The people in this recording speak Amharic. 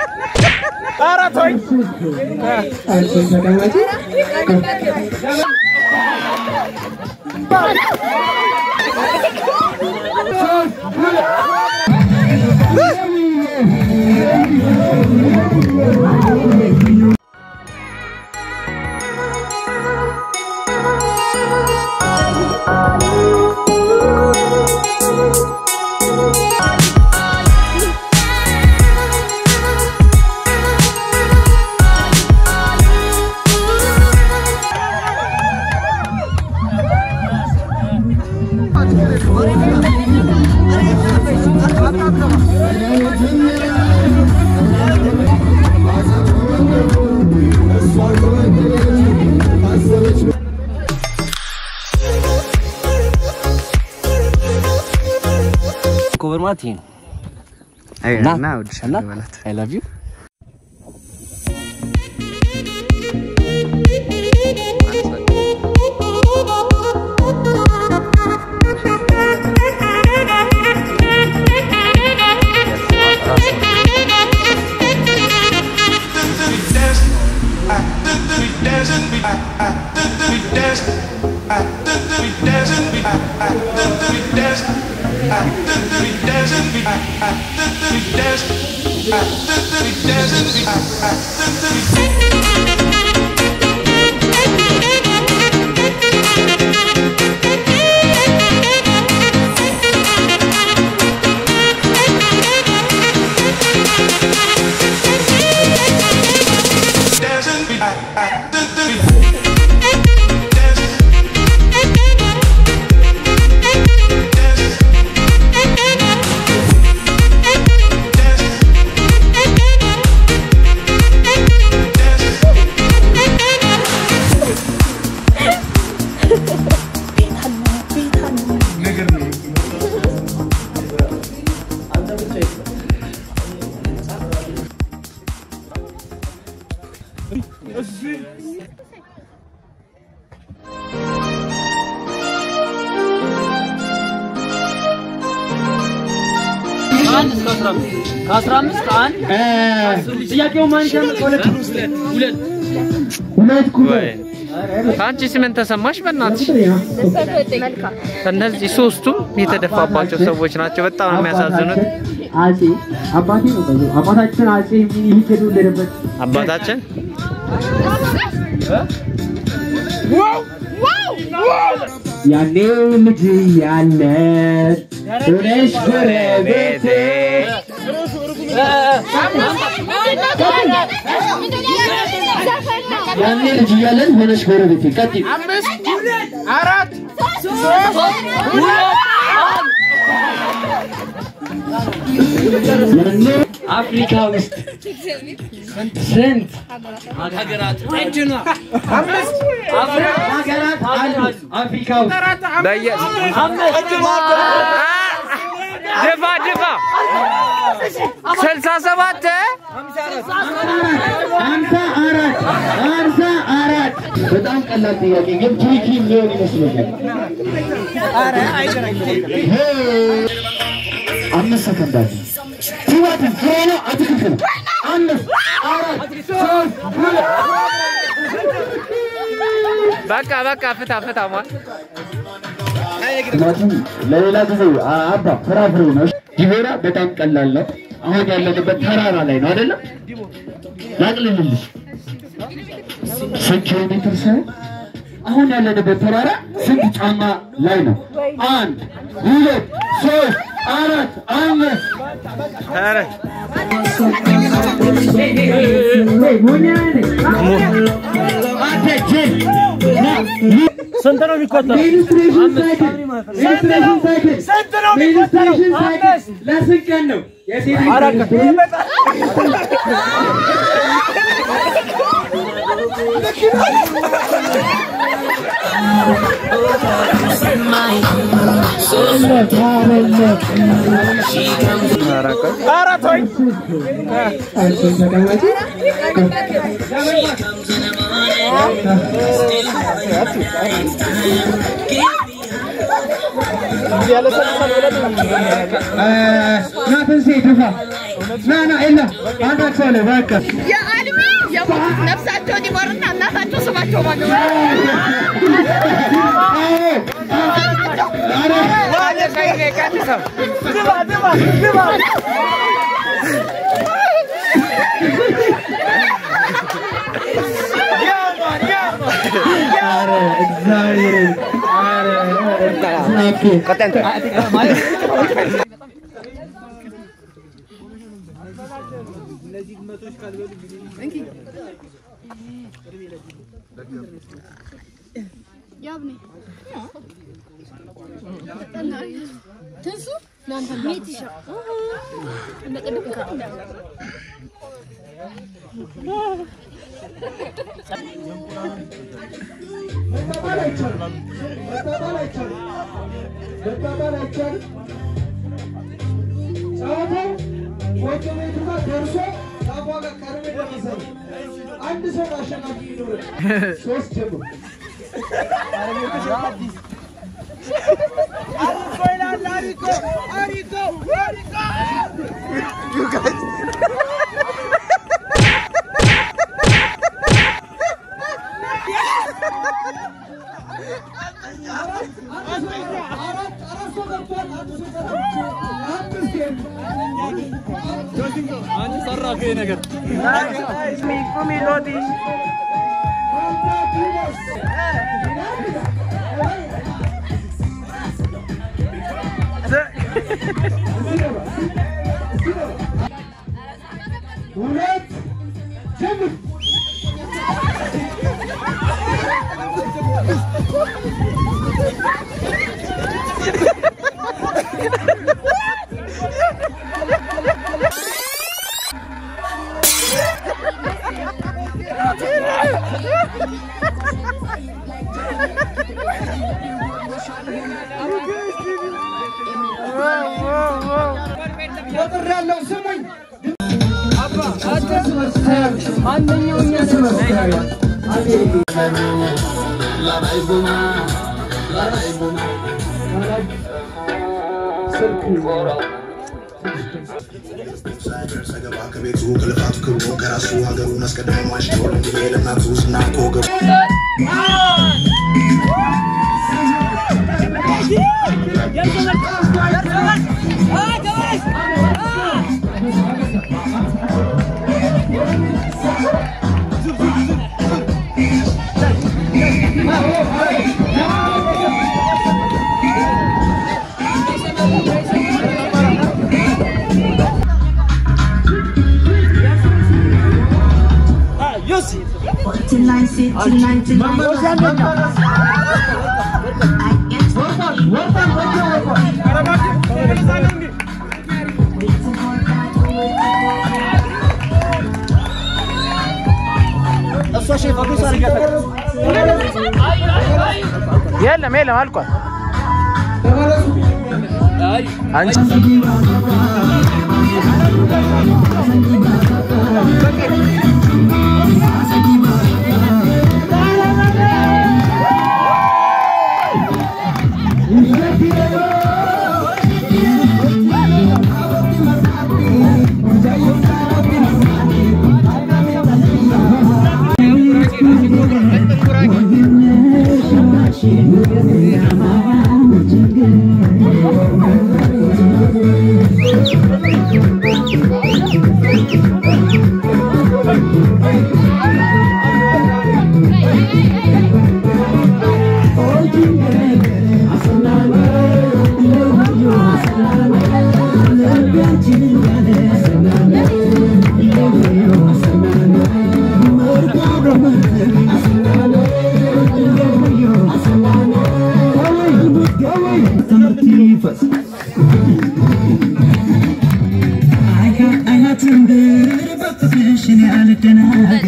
ኮቨር ማለት ይሄ ነው። እና እወድሻለሁ በላት። አይ ላቭ ዩ ከአስራ አምስት አንድ ጥያቄው ማን ይጀምር? ሁለት ሁለት አንቺ ስምን ተሰማሽ? በእናትሽ እነዚህ ሶስቱም የተደፋባቸው ሰዎች ናቸው። በጣም ነው የሚያሳዝኑት። አጼ አባቴ ነው በለው። አባታችን አጼ ሚኒሊክ የተወለደበት አባታችን ያኔ ልጅ ያለ ሆነሽ ጎረቤቴ ያኔ ልጅ እያለን ሆነሽ ጎረቤቴ ቀጥይ ያኔ አፍሪካ ውስጥ ስንት ሀገራት አሉ? አፍሪካ ውስጥ በየ ድፋ ድፋ ስልሳ ሰባት ሀምሳ አራት ሀምሳ አራት በጣም ቀላል ጥያቄ ግን ትሪኪ የሚሆን ይመስለኛል። አምስት ሰከንድ አለ። ቲማቲም ፍሬ ነው አትክልት ነው? አምስት አራት ሶስት ሁለት በቃ በቃ ፍታ ፍታ ማ ቲማቲም ለሌላ ጊዜ አ- አባ ፍራፍሬ ነው። ዲቦራ በጣም ቀላል ነው። አሁን ያለንበት ተራራ ላይ ነው አይደለም? ላቅልልልሽ ስንት ኪሎ ሜትር ሳይሆን አሁን ያለንበት ተራራ ስንት ጫማ ላይ ነው? አንድ ሁለት ሶስት አራት አምስት ኧረ አንተ ጅል ስንት ነው የሚቆጠረው? ኢሉስትሬሽን ሳይክል ኢሉስትሬሽን ሳይክል ስንት ነው የሚቆጠረው? ኢሉስትሬሽን ሳይክል ለስንት ቀን ነው? የሴት ናትን ሴ ድፋ ና ና ኤላ አንዳቸው ላይ በቃ የአልሚ የሞቱት ነፍሳቸውን ይማርና እናታቸው ስማቸው ማን ነው? ኧረ እግዚአብሔር ኧረ ኦኬ አንድ ሰው አሸናፊ ይኖረ ሶስት ጀምሮ ሁለት ጀምር ቁጥር ያለው ስሙኝ ሰገባ ከቤቱ ከልፋቱ ክብሮ ከራሱ ሀገሩን አስቀድሞ ማሽቶ ለሚሄ ለእናቱ ዝና ከወገቡ Tonight, tonight, tonight. የለም የለም አልቋል። አንቺ I got, I got to be, but the fish in the